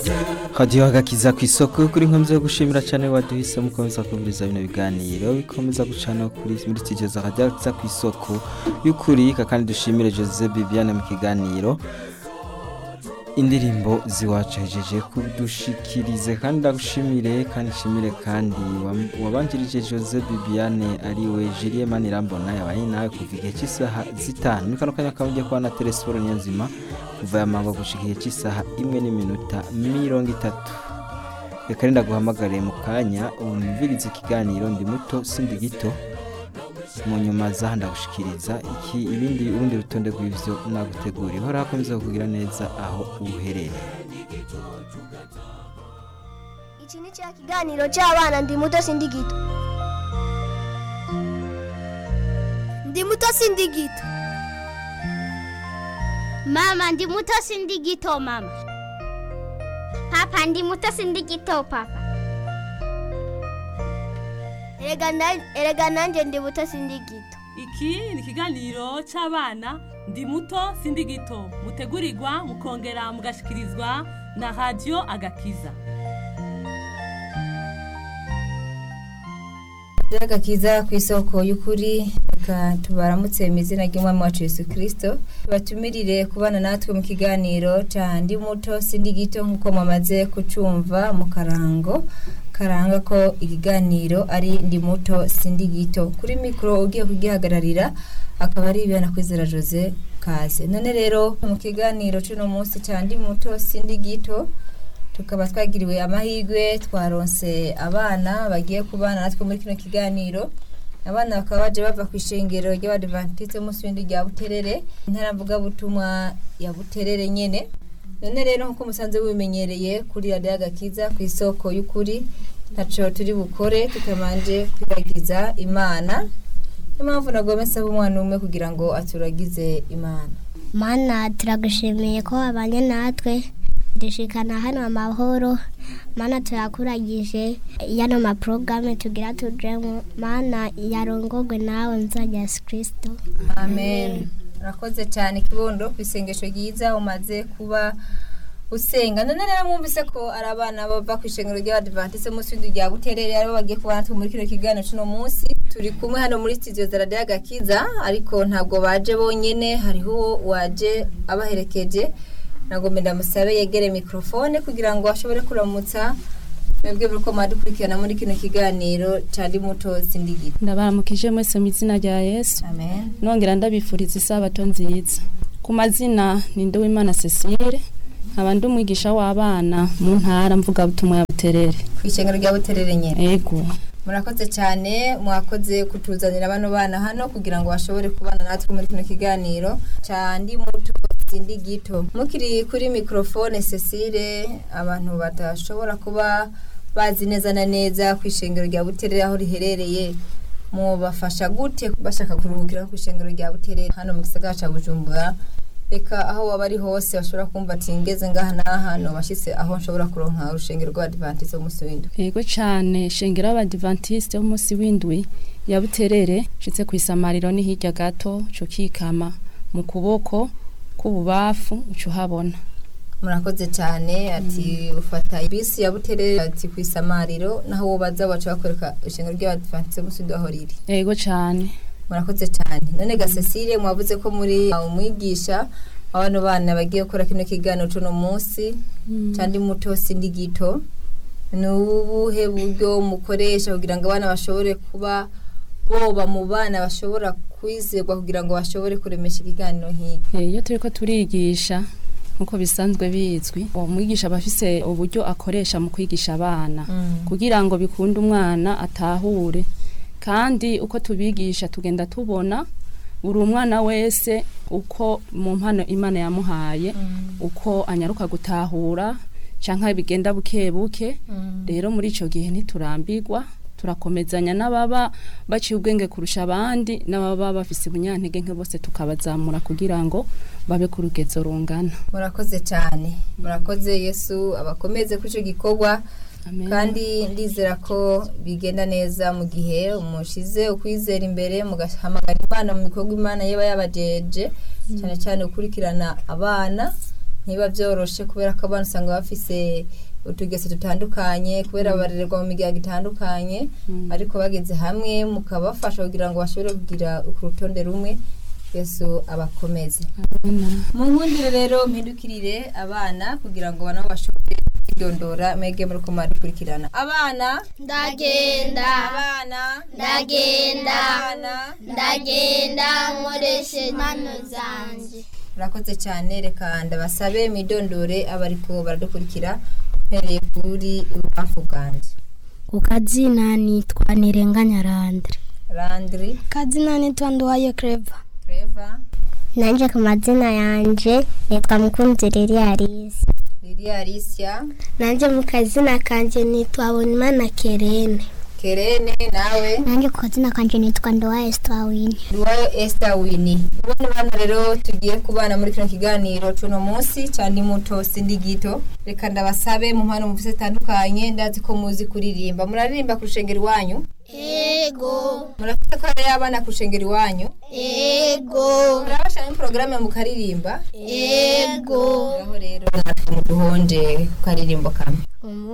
hadiyo agakiza ku isoko kuri nkomzi yo gushimira cyane waduhise mukomeza kumviriza bino biganiro bikomeza gucana kuri muri studio za hadiyo ku isoko y'ukuri kandi dushimire Jose Bibiane mu kiganiro indirimbo ziwacu hejeje kudushikirize kandi ndagushimire kandi nshimire kandi wam- wabanjirije Jose Bibiane ari we Julien Manirambona yabaye nawe kuva igihe cy'isaha zitanu ni kano kanya kamugiye kuba na telesiporo niyonzima kuva ya mango gushika igihe cy'isaha imwe n'iminota mirongo itatu reka renda guhamagare mu kanya umviriza ikiganiro ndi muto sindi gito mu nyuma zaha ndagushikiriza iki ibindi urundi rutonde rw'ivyo naguteguriye hora hakomeza kukugira neza aho uherereye Iki ni cya kiganiro cy'abana ndi muto sindi gito. Ndi muto sindi gito. Mama ndi muto sindi gito mama. Papa ndi muto sindi gito papa. Erega na- erega nanjye ndi muto sindi gito. iki ni ikiganiro cy'abana ndi muto sindi gito mutegurirwa mukongera mugashikirizwa na radiyo agakiza agakiza ku isoko y'ukuri reka tubaramutse mu izina ry'umwami wacu Yesu kirisito tubatumirire kubana natwe mu kiganiro cya ndi muto sindi gito nk'uko mumaze kucumva mu karango karanga ko ikiganiro ari ndi muto sindi gito kuri mikoro ugiye kugihagararira akaba ari ibihana kwizera jose kaze none rero mu kiganiro cy'uno munsi cya ndi muto sindi gito tukaba twagiriwe amahirwe twaronse abana bagiye kubana natwe muri kino kiganiro abana bakaba baje bava ku ishengero ry'abadivantiste munsi w'indi rya buterere intara mvugabutumwa ya buterere nyene none rero nk'uko musanze bubimenyereye kuri radiyo agakiza ku isoko y'ukuri ntaco turi bukore tutamanje kwibagiza imana niyo mpamvu nagomba nsaba umwana umwe kugira ngo aturagize imana Mana turagushimiye ko wabanye natwe dushikana hano amahoro mana turakuragije yano maporogaramu tugira tujemo mana yarongogwe nawe nzajya yesu kirisito amen urakoze cyane kibondo ku isengesho ryiza umaze kuba usenga none rero mwumvise ko ari abana bava ku ishengero ry'abadivantise munsi w'inzu rya buterere aribo bagiye kuba natwe muri kino kiganiro cy'uno munsi turi kumwe hano muri studio za radiyo agakiza ariko ntabwo baje bonyene hariho uwo waje abaherekeje nagomba ndamusabe yegere mikrofone kugira ngo ashobore kuramutsa mwebwe muri ko mwadukurikirana muri kino kiganiro cya ndi muto sindigita ndabaramukije mwese mu izina rya yesu amen nongera ndabifuriza isabato nziza ku mazina ni nduwimana cecile nkaba ndi umwigisha w'abana mu ntara mvugabutumwa ya buterere ku ishengero rya buterere nyine ego murakoze cyane mwakoze kutuzanira bano bana hano kugira ngo bashobore kubana natwe muri kino kiganiro cya ndi muto sindi gito mukiri kuri mikrofone cecile abantu badashobora kuba bazi neza na neza ku ishengero rya buterere aho riherereye mubafasha gute bashaka kuruhukira ku ishengero rya buterere hano mu gisagara cya bujumbura reka aho waba ari hose bashobora kumva ati ngeze ngaha n'aha bashyitse aho nshobora kuronka urushengero rw'abadivantizi w'umunsi w'indwi ego cyane shengero y'abadivantisite w'umunsi w'indwi ya buterere nshitse ku isamariro ni hirya gato cyo kikama mu kuboko k'ububafu uca uhabona murakoze cyane ati ufata bisi ya buterere ati ku isamariro naho wowe baza baca bakwereka ishengero ry'abadivantizi w'umunsi w'indwi aho riri ego cyane murakoze cyane none ga Cecile mwavuze ko muri umwigisha abana bana bagiye gukora kino kiganiro cy'uno munsi cyandi muto sindi gito ni ubuhe buryo mukoresha kugira ngo abana bashobore kuba boba mu bana bashobora kwizerwa kugira ngo bashobore kuremesha ikiganiro nk'iki Eh, iyo turi ko turigisha nk'uko bisanzwe bizwi uwo mwigisha aba afise uburyo akoresha mu kwigisha abana kugira ngo bikunde umwana atahure kandi uko tubigisha tugenda tubona buri umwana wese uko mu mpano imana yamuhaye uko anyaruka gutahura cyangwa bigenda buke buke rero muri icyo gihe ntiturambirwa turakomezanya n'ababa baciye ubwenge kurusha abandi n'ababa bafise ubunyantege nke bose tukabazamura kugira ngo babe ku rugezo rungana murakoze cyane murakoze yesu abakomeze kuri icyo gikorwa Amen. kandi ndizera ko bigenda neza mu gihe mushize ukwizera imbere mugahamagara imana mu bikorwa imana yaba yabajeje cyane cyane gukurikirana abana ntiba byoroshe kubera ko abana usanga bafise utugeso dutandukanye kubera barererwa mu miryango itandukanye ariko bageze hamwe mukabafasha kugira ngo bashobore kugira ku rutonde rumwe yesu abakomeze mu nkundire rero mpindukirire abana kugira ngo nabo bashobore kwidondora mwege muri ko murakurikirana abana ndagenda abana ndagenda abana ndagenda nkoreshe impano zanjye murakoze cyane reka ndabasabe mwidondore abariko baradukurikira mpereye kuri ububamfu bwanjye ku kazina nitwa nirenganya randre randri kazina nitwa nduwayo kreva treva nanjye ku mazina yanjye nitwa mukunzi riri arisi lilia alicia nanjye mu kazina kanjye nitwa bonimana kerene kerene nawe nanjye ku kazina kanjye nitwa ndowa esitawini Ruwayo Esther Winnie. Ubona bana rero tugiye kubana muri kino kiganiro cuno munsi cyane muto sindi gito. Reka ndabasabe mu mpano muvise zitandukanye ndazi ko muzi kuririmba. Muraririmba ku rushengero iwanyu? ego Murafite ko ari abana ku rushengero iwanyu? ego Murabasha muri porogaramu mukaririmba? ego Aho rero natwe muduhonje ku karirimbo kamwe.